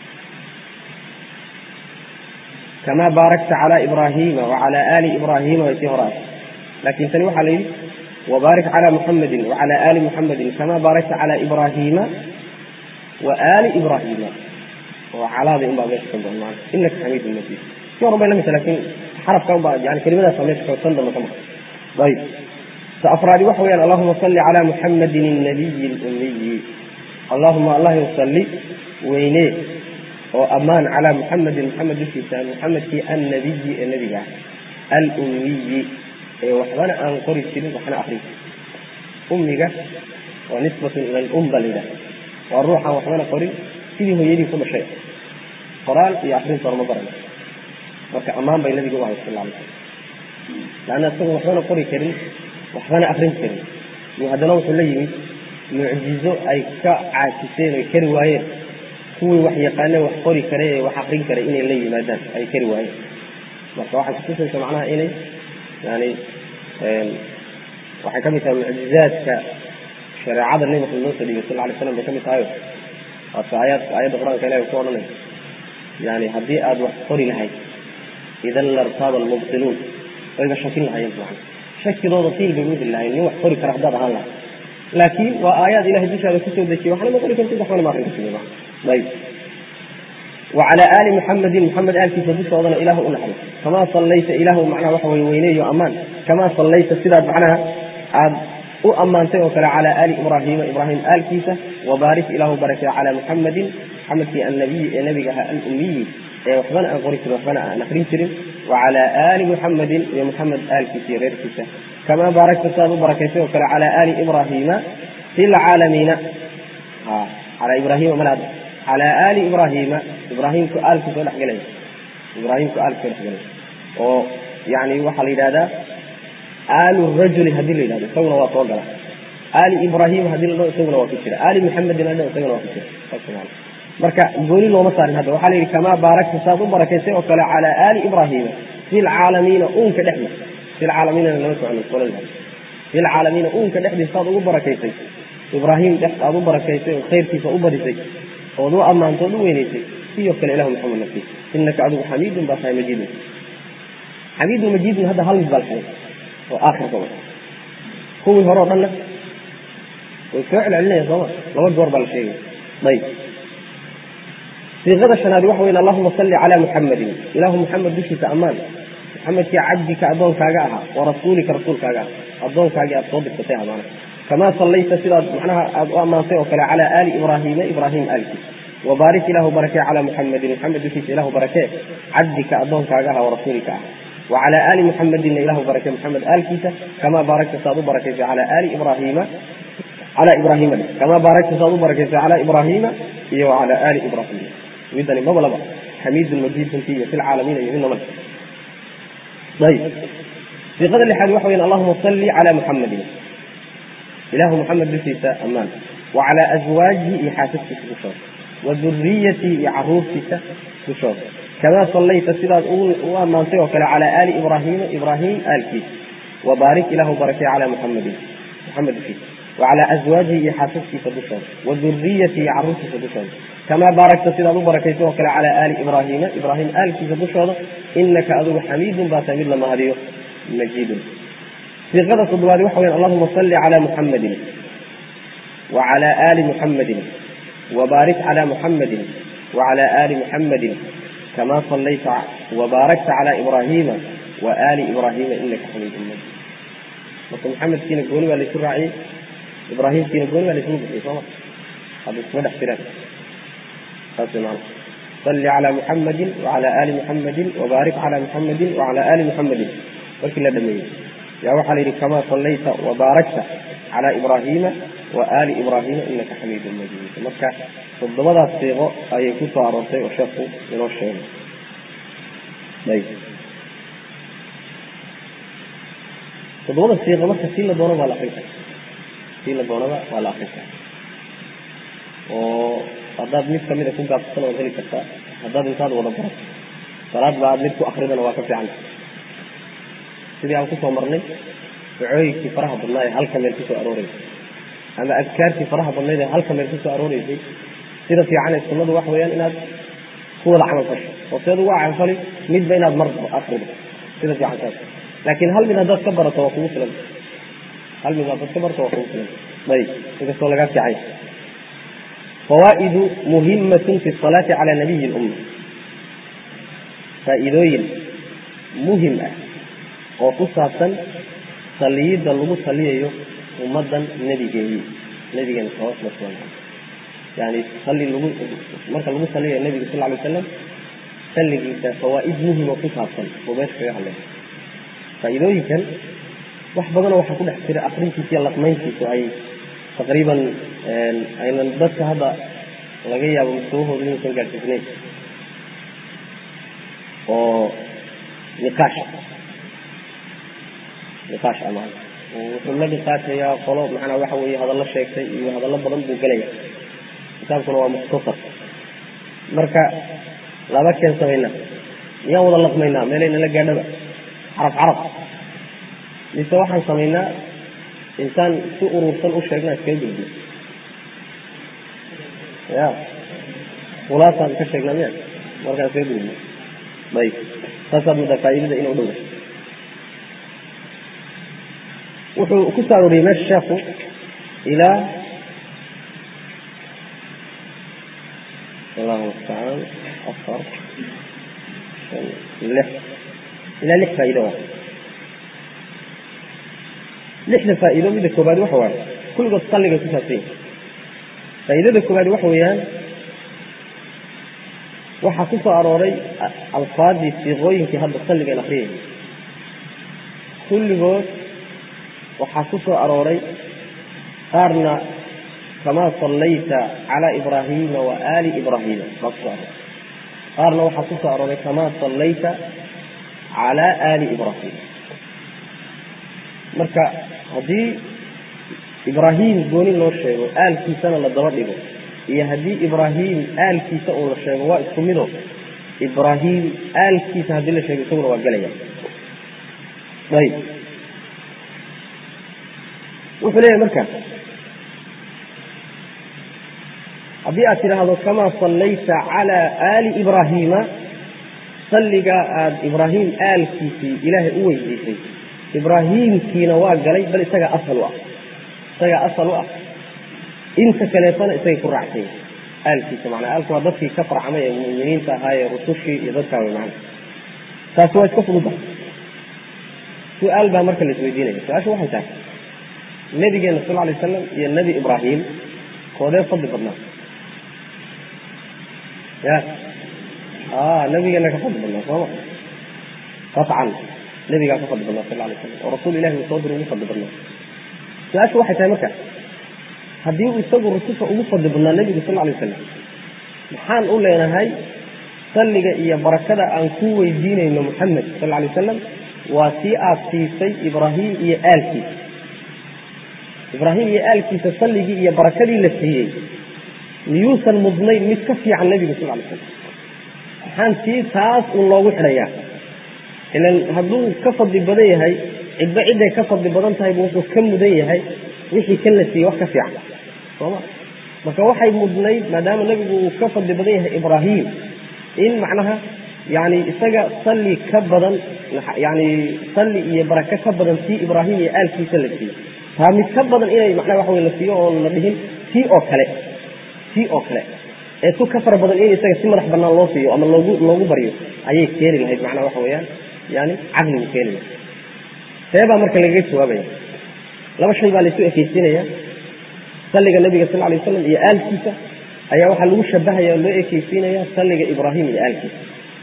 kama baarakta cala ibraahiima wacala aali ibraahiima way tii hore ah laakin tani waxaa la yidhi wabaarik cala muxamadin wacala aali muxamadin kama baarakta cala ibraahiima wa aali ibraahiima oo calaadii unbaa meesha ka go-an maana inaka xamiidu majiid tii hore bay lamid tahay lakin xarafka unbaa yani kelimadaasa meesha ka tan dambe ka maqan ayib afraadi waxa weyaan allahuma salli cala muxamadin الnabiyi اlumiyi allahuma allah salli weynee oo ammaan calaa muxamedin muxamed dushiisa muxamedkii annabiyi ee nebiga ah alumiyi ee waxbana aan qori jirin waxna akrin ummiga waa nisbatun ila lum ba la yidhaha waa ruuxaan waxbana qorin sidii hooyadii ku dhashay qoraal iyo akrinta horma baran marka ammaan bay nabiga u ahay sal alay slam laanna isagoo waxbana qori karin waxbana akrin karin iyo haddana wuxuu la yimid mucjizo ay ka caajiseen oy kari waayeen kuwii wax yaqaane wax qori kare ee wax akrin kare inay la yimaadaan ay kari waayeen marka waxay kutusaysa macnaha inay yani waxay ka mid tahay mucjizaadka shareecada nebi maxamed noo soo dhigay sal alay slam bay ka mid tahayo waata aayaad aayadda qur-aanka ilahi ku odhanay yani haddii aada wax qori lahayd idan lartaaba almubtiluun wayba shakin lahayen macna shakidooda tiil bay uheli lahayn nin wax qori kara haddaad ahaan lahay laakiin waa aayaad ilahay dushaada kusoo dejiye waxna ma qori kartid waxbana ma akrin kartid ayb wacala aali muxamedin muxamed aalkiisa dushoodana ilahu u naxariis kamaa sallayta ilahu macnaha waxa weye weyneeyo ammaan kamaa sallayta sidaad macnaha aad u ammaantay oo kale cala aali ibraahiima ibraahim aalkiisa wabaarik ilahu barakay cala muxamedin muxamedkii annabiyi ee nebiga ahaa alumiyi ee waxbana aan qori jirin waxbana aan akrin jirin wacala aali muxamedin iyo muxamed aalkiisa iyo reerkiisa kamaa baarakta sidaad u barakaysay oo kale cala aali ibraahiima fi lcaalamiina cala ibraahiima malaad calaa aali ibraahiima ibraahimku aalku soo dhexgelaya ibraahimku aalku soo dhexgelaya oo yani waxaa la yidhahdaa aalu rajuli haddii la yidhahdo isaguna waa soo gala aali ibraahim haddii la dhaho isaguna waa ku jira aali muxamedin la dhaho isaguna waa ku jira saas marka gooni looma saarin hadda waxaa la yidhi kamaa baarakta saad u barakaysay oo kale calaa aali ibraahiima fi lcaalamiina uunka dhexdiisa fi lcaalamiinana lama socono qolada fi lcaalamiina uunka dhexdiisa saad ugu barakaysay ibraahim dhex aad u barakaysay oo khayrkiisa u badisay ood u ammaanto od u weynaysay sidoo kale ilahu maxamed nafsi inaka adigu xamiidun baa tahay majiidun xamiidun majiidun hadda hal mid baa la xigay oo aakhirka wa kuwii hore o dhanna way soo celcelinaya sooma laba goor baa la sheegaya ayb siiqada shanaadi waxa weyn allahuma salli calaa muxamadin ilaahu muxamed dushiisa ammaan muxamedkii cabdika addoonkaaga ahaa wa rasuulika rasuulkaaga ah addoonkaagii aad soo dirtatay amaana kamaa sallayta sidaad macnaha aad u ammaantay oo kale calaa aali ibraahiima ibraahim aalkiisa wabaarik ilaahu barakee calaa muxamedin muxamed dushiisa ilahu barakee cabdika addoonkaaga aha warasuulika ah wacalaa aali muxamedinna ilahu barakee muxamed aalkiisa kamaa baarakta saad u barakaysay calaa aali ibraahiima calaa ibraahiima kamaa baarakta saad u barakaysay calaa ibraahiima iyo wacalaa aali ibraahiima midani maba laba xamiidun majiidunti iyo fi lcaalamiina iyo midna male ayb siiqada lixaad waxa weyan allahuma salli calaa muxamadin ilahu muxamed dushiisa ammaan wa calaa aswaajihi iyo xaasaskiisa dushooda wa duriyatihi iyo caruurtiisa dushooda kamaa sallayta sidaad u ammaantay oo kale calaa aali ibraahiima ibraahim aalkiisa wabaarik ilahu barakee calaa muxamadin muxamed dushiisa wa calaa aswaajihi iyo xaasaskiisa dushooda wa duriyatihi iyo caruurtiisa dushooda kamaa baarakta sidaad u barakaysay oo kale calaa aali ibraahiima ibraahim aalkiisa dushooda inaka adigu xamiidun baa tahay mid la mahadiyo majiidun siiqada toddobaadi waxa weyan allahuma salli calaa muxamadin wa calaa aali muxamadin wabaarik calaa muxamadin wa calaa aali muxamadin kamaa sallayta wabaarakta calaa ibraahiima wa aali ibraahiima inaka xamiidun majiid marka muxamedkiina gooni baa laysu raaciyey ibraahimkiina gooni baa laysugu bixiyey sooma hadda iskuma dhex jiraan saas maana salli calaa muxamadin wacalaa aali muxamadin wabaarik calaa muxamadin wacalaa aali muxamadin markii la dhameeyey yaa waxaa la yidhi kamaa sallayta wabaarakta calaa ibraahiima wa aali ibraahiima inaka xamiidun majiid marka toddobadaas siiqo ayay ku soo aroortay oo sheekhu inoo sheegay ayb toddobada siiqo marka sii la doono baa la akrin kara sii la doonaba waa la akrin kara oo haddaad mid kamida ku gaabsatana waad heli kartaa haddaad intaad wada barato salaad ba aad mid ku akridana waa ka fiican sidii aan kusoo marnay ducooyinkii faraha badnaa ee halka meel kusoo arooreysay ama adkaartii faraha badnayd ee halka meel kusoo arooreysay sida fiican ee sunnadu waxa weeyaan inaad ku wada camal fasho oo seed uga camalfali midba inaad mar akrido sida fiican saas laakiin hal mid haddaad ka barato waa kugu filan hal mid haddaad ka barato waa kugu filan ayib inkastoo lagaa fiicay fawaa'idu muhimatun fi salaati cala nabiyi lumma faa'iidooyin muhim ah oo ku saabsan saliyidda lagu saliyayo ummaddan nebigeedii nebigeena salawatullah waslamu caleyh yani sali lagu marka lagu saliyayo nebiga sal ly wasalam salligiisa fawaa'id muhima ku saabsan oo meesha kaga hadlaya faa'iidooyinkan wax badanoo waxaa ku dhex jira akrintiisa iyo laqmayntiisu ay taqriiban aynan dadka hadda laga yaabo mustawahooda inuusan gaadhsiisnayn oo niqaash niqaash ama wuxuu la niqaashayaa qolo macnaa waxa weeye hadallo sheegtay iyo hadallo badan buu gelaya kitaabkuna waa mukhtasar marka laba keen samaynaa miyaan wada laqmaynaa meelayna la gaadhaba carab carab mise waxaan samaynaa intaan si urursan u sheegnaa iskaga gudbiyo ya khulaasaan ka sheegnaa miya markaan iskaga gudbiyo ayb saasaad muddaa faa'iidada inuu dhow wuxuu ku soo arooriyey meesha sheekhu ilaa allahu mustacaan afar shan lix ilaa lix faa'iido waa lixda faa'iido midda koobaad waxa waaye kulligood salligay ku saabsan yihin faa'iidada koobaad waxa weeyaan waxaa ku soo arooray alfaadii siiqooyinkii hadda salligan akriyay kulligood waxaa ku soo arooray qaarna kamaa sallayta calaa ibraahiima wa aali ibraahiima baa kusoo arooray qaarna waxaa kusoo arooray kamaa sallayta calaa aali ibraahiim marka haddii ibraahim gooni loo sheego aalkiisana la daba dhigo iyo haddii ibraahim aalkiisa uu la sheego waa isku mido ibraahim aalkiisa haddii la sheego isaguna waa gelaya ayb wuxuu leeyahay marka haddii aad tidhaahdo kamaa sallayta calaa aali ibraahiima salligaa aada ibraahim aalkiisii ilaahay u weydiisay ibraahiimkiina waa galay bal isagaa asal u ah isagaa asal u ah inta kaleetana isagay ku raacsanya aalkiisa manaa aalku waa dadkii ka farcamay ee muminiinta ahaa ee rusushii iyo dadkaa wey macana taasi waa iska fududa su-aal baa marka la isweydiinaya su-aasha waxay tahay nabigeena sal alay slam iyo nebi ibraahim koodee fadli badnaa ya nabigeena ka fadli badnaa sooma qaطcan nabigaa ka fadli badnaa sal alay slam oo rasuul ilahi uu soo diray ugu fadli badnaa su-aashu waxay tahay marka haddii uu isagu rususha ugu fadli badnaa nebigu sal alay wasalam maxaan u leenahay salliga iyo barakada aan ku weydiinayno muxamed sal alay wasalam waa tii aad siisay ibraahim iyo aalkiisa ibraahim iyo aalkiisa salligii iyo barakadii la siiyey miyuusan mudnayn mid ka fiican nebiga sal alay slam maxaan tii taas uun loogu xidhayaa ilan hadduu ka fadli badan yahay cidba cidday ka fadli badan tahay buu wuxuu ka mudan yahay wixii kan la siiyey wax ka fiican sooma marka waxay mudnayd maadaama nebigu uu ka fadli badan yahay ibraahim in macnaha yani isaga salli ka badan yani salli iyo barake ka badan tii ibraahim iyo aalkiisa la siiyey taa mid ka badan inay macnaha waxa wey la siiyo oon la dhihin tii oo kale tii oo kale ee tu ka fara badan in isaga si madax banaan loo siiyo ama loogu loogu baryo ayay keeni lahayd macnaha waxa weeyaan yani caqligu keeni lahayd see baa marka lagaga jawaabaya laba shay baa laysu ekeysiinaya salliga nabiga sal alay waslam iyo aalkiisa ayaa waxaa lagu shabahaya loo ekeysiinaya salliga ibraahim iyo aalkiisa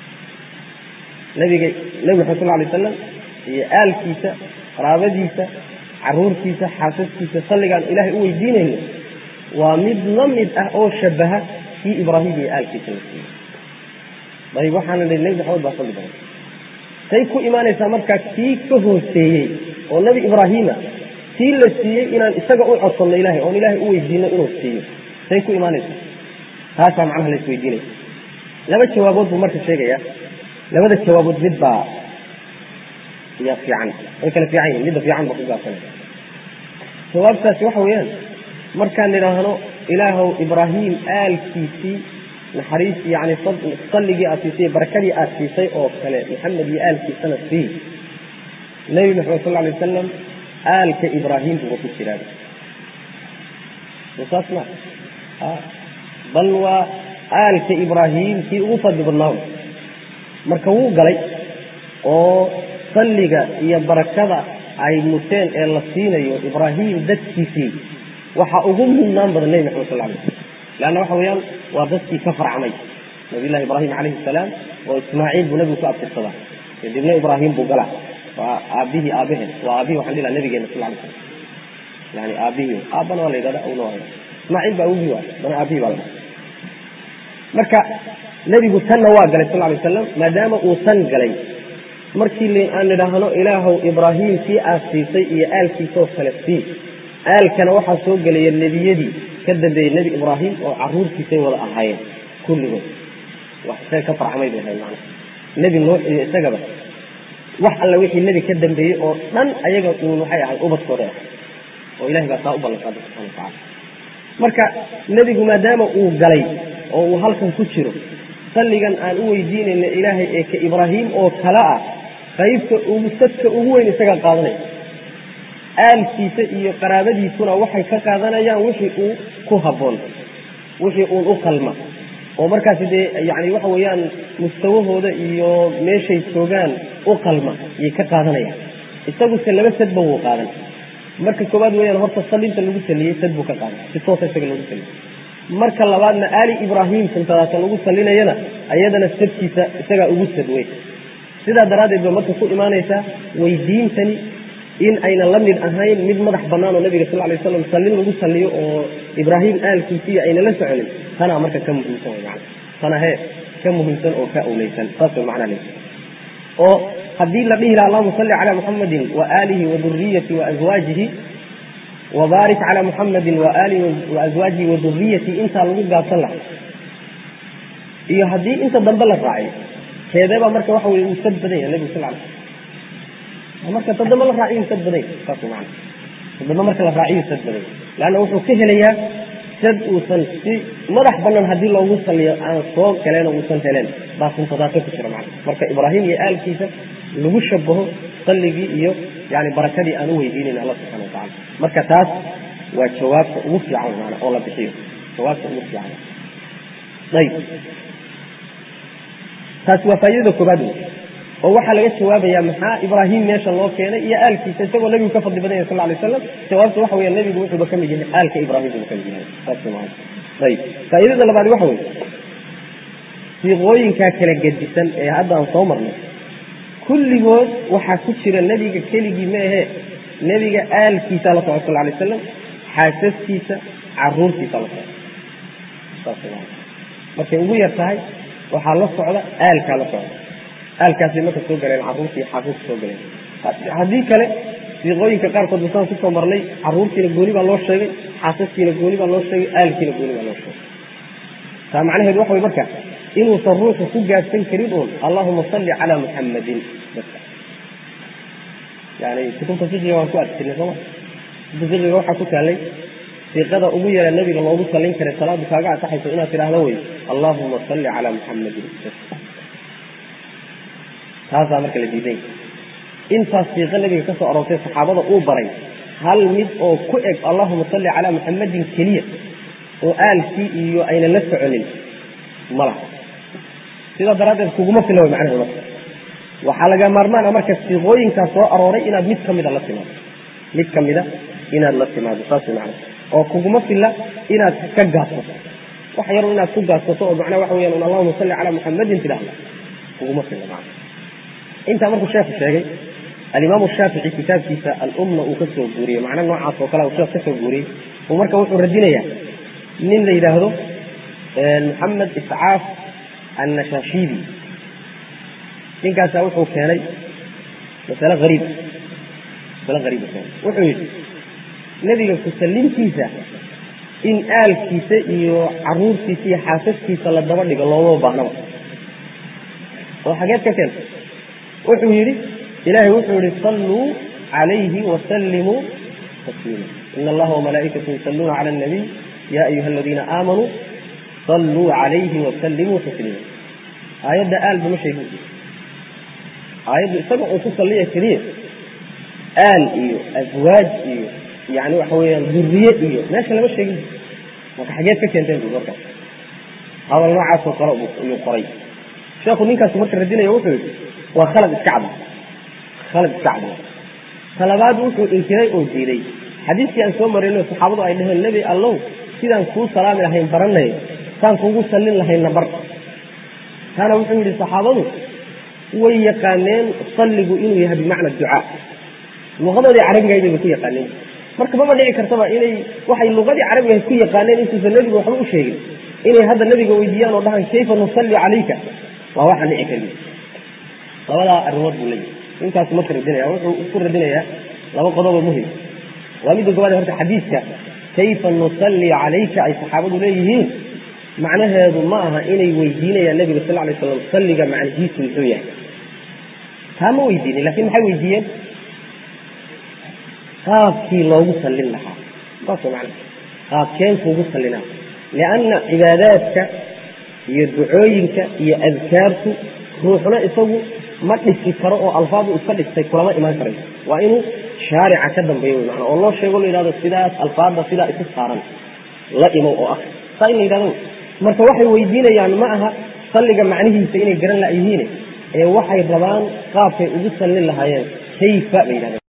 nabiga nebi maxamed sal alay wasalam iyo aalkiisa qaraabadiisa caruurtiisa xaasaskiisa salligaan ilaahay u weydiinayno waa mid la mid ah oo shabaha kii ibraahim iyo aalkiisa la siiyey ayb waxaana nihi nebi maxamed baa fadli badan say ku imaanaysaa markaa kii ka hooseeyey oo nebi ibraahima kii la siiyey inaan isaga u codsanno ilahay oon ilaahay u weydiino inuu siiyo say ku imaanaysaa taasaa macnaha la isweydiinaya laba jawaabood buu marka sheegaya labada jawaabood mid baa yaa fiican way kala fiican yihin midda fiican baa ku gaabsanaya jawaabtaasi waxa weeyaan markaan nidhaahno ilaahow ibraahim aalkiisii naxariis yani salligii aad siisay barakadii aad siisay oo kale maxamed iyo aalkiisana sii nebi maxamed sal alay wasalam aalka ibraahim buuba ku jiraa saas ma bal waa aalka ibraahim kii ugu fadli badnaa marka wuu galay oo salliga iyo barakada ay muteen ee la siinayo ibraahim dadkiisii waxaa ugu mudnaan badan nebi maxamed sal alay slam leanna waxa weeyaan waa dadkii ka farcamay nabiyllahi ibraahim calayhi salaam oo ismaaciil buu nebigu ku abtirsadaa kadibna ibraahim buu galaa waa aabihii aabaheed waa aabihii waxaan dhihi laha nabigeena sal alay slam yani aabihii aabbana waa la yidhahda awna waa ismaaciil baa awgii waay dana aabihii baa la dhaha marka nebigu tanna waa galay sal alay wasalam maadaama uu tan galay markii aan nidhaahno ilaahow ibraahim kii aad siisay iyo aalkiisaoo kale sii aalkana waxaa soo gelaya nebiyadii ka dambeeyey nebi ibraahim oo caruurtiisay wada ahaayeen kulligood wax isaga ka farcamay bay ahayd macnaha nebi nuux iyo isagaba wax alla wixii nebi ka dambeeyey oo dhan ayaga uun waxay ahayd ubadkooda ah oo ilahay baa saa u ballanqaaday subxana watacala marka nebigu maadaama uu galay oo uu halkan ku jiro salligan aan u weydiinayna ilaahay ee ka ibraahim oo kale ah qaybta ugu sadka ugu weyn isagaa qaadanaya aalkiisa iyo qaraabadiisuna waxay ka qaadanayaan wixii uu ku habboon wixii uun u qalma oo markaasi dee yani waxa weeyaan mustawahooda iyo meeshay joogaan u qalma ayay ka qaadanayaan isaguse laba sadba wuu qaadan marka koowaad weeyaan horta salinta lagu saliyey sad buu ka qaadan si toosa isaga lagu saliyey marka labaadna aali ibraahim santadaasa lagu salinayana ayadana sadkiisa isagaa ugu sad wey sidaa daraaddeed ba marka ku imaanaysaa weydiintani in ayna la mid ahayn mid madax bannaan oo nabiga sal lay waslam sallin lagu salliyo oo ibraahim aalkiisiiya ayna la soconin tanaa marka ka muhiimsan way macana tana hee ka muhiimsan oo ka awleysan saas way macnaa leeyahay oo haddii la dhihi laha allahuma salli cala muxamadin wa aalihi wa duriyati wa azwaajihi wabaarik cala muxamadin wa aalihi wa azwaajihi wa duriyati intaa lagu gaabsan lahaa iyo haddii inta dambe la raaciyo keedeebaa marka waxa weye uu sad badan yahay nebigu sal ly marka tadambe la raaciyu sad badan yahay saas man tadambe marka la raaciyu sad badan yahay leanna wuxuu ka helayaa sad uusan si madax banan haddii loogu saliyo aan soo galeen oo uusan heleen baa suntadaaqo ku jira macna marka ibraahim iyo aalkiisa lagu shabaho salligii iyo yani barakadii aan u weydiinayn alla subxana watacala marka taas waa jawaabta ugu fiican maana oo la bixiyo jawaabta ugu fiican ayb taasi waa faaidada koobaad wey oo waxaa laga jawaabaya maxaa ibraahim meesha loo keenay iyo aalkiisa isagoo nebigu ka fadli badan yahy sal lay slam jawaabta waxa weya nebigu wuxuuba ka mid yahay aalka ibraahim buuba ka mid yahay saas maa ayb faaidada labaad waxa weye siiqooyinkaa kala gedisan ee hadda aan soo marnay kulligood waxaa ku jira nebiga keligii ma ahee nebiga aalkiisa la socda sal lay aslam xaasaskiisa caruurtiisa la socda saas maa markay ugu yar tahay waxaa la socda aalkaa la socda aalkaasay marka soo galeen caruurtii xaasaska soo galeen haddii kale siiqooyinka qaarkood basaan kusoo marnay caruurtiina gooni baa loo sheegay xaasaskiina gooni baa loo sheegay aalkiina gooni baa loo sheegay taa macnaheedu waxa way marka inuusan ruuxu ku gaadsan karin uun allahuma salli calaa muxammadin yani kutubta fiqiga waan ku arkinay sooma kutubta fiqiga waxaa ku taalay siiqada ugu yara nebiga loogu sallin karay salaadu kaaga ansaxayso inaad tidhaahdo wey allahuma salli calaa muxammadin taasaa marka la diiday intaas siiqo nebiga ka soo aroortay saxaabada uu baray hal mid oo ku eg allahuma salli calaa muxammadin keliya oo aalkii iyo ayna la soconin ma laha sidaa daraaddeed kuguma fila way macnaheedu marka waxaa laga maarmaan a marka siiqooyinkaa soo arooray inaad mid ka mida la timaado mid ka mida inaad la timaado saas way macnaha oo kuguma filla inaad ka gaabsato wax yar inaad ku gaabsato oo macnaha waxa weyaan un allahuma salli calaa muxammadin tidhaahda kuguma filla macna intaa markuu sheekhu sheegay alimaamu shaafici kitaabkiisa alumna uu ka soo guuriyey macna noocaas oo kale uu sheekh ka soo guuriyey uu marka wuxuu radinayaa nin la yidhaahdo maxamed iscaaf annashaashibi ninkaasa wuxuu keenay masale hariib masale hariibu keenay wuxuu yidhi nebiga kusallintiisa in aalkiisa iyo caruurtiisa iyo xaasaskiisa la daba dhigo looma baahnaba oo xageed ka keentay wuxuu yidhi ilaahay wuxuu yihi salluu calayhi wasallimuu tasliima ina allaha wamalaa'ikatu yusalluuna cala alnabiy ya ayuha aladiina aamanuu salluu calayhi wasallimuu tasliima aayadda aalba ma sheegin aayaddu isaga uu ku salliya keliya aal iyo aswaaj iyo yani waxa weeyaan duriye iyo meesha lama sheegin marka xageed ka keenteen bu markaas hadal noocaasoo kale ayuu qoray sheekhu ninkaas marka radinaya wuxuu yidhi waa khalad iska cad khalad iska cad talabaad wuxuu inkiray oo diiday xadiiskii aan soo marayno saxaabadu ay dhaheen nebi allow sidaan kuu salaami lahayn baranay saan kugu sallin lahayna bar taana wuxuu yidhi saxaabadu way yaqaaneen salligu inuu yahay bimacna ducaa luqadoodii carabigaydayba ku yaqaaneen marka maba dhici kartaba inay waxay luqadii carabigahayd ku yaqaaneen intuusan nebigu waxba u sheegin inay hadda nebiga weydiiyaan oo dhahaan kayfa nusalli calayka waa waxaan dhici karin labadaa arrimood buu leeyahy ninkaasu marka radinaya wuxuu isku radinayaa laba qodobo muhim waa midda gobaad horta xadiiska kayfa nusalli calayka ay saxaabadu leeyihiin macnaheedu ma aha inay weydiinayaan nebiga sal lay slam salliga macnihiisu muxuu yahay taa ma weydiinin lakin maxay weydiiyeen qaabkii loogu sallin lahaa saas man qaabkeen kuugu sallinaa lianna cibaadaadka iyo ducooyinka iyo adkaartu ruuxna isagu ma dhisi karo oo alfaadu iska dhistay kulama imaan karayso waa inuu shaarica ka dambeeyo wy mana oo loo sheego la yidhahdo sidaas alfaada sidaa isu saaran la imow oo ah saa in la yidhahdo marka waxay weydiinayaan ma aha salliga macnihiisa inay garan la yihiin ee waxay rabaan qaabkay ugu sallin lahaayeen kayfa bay yidhahdeen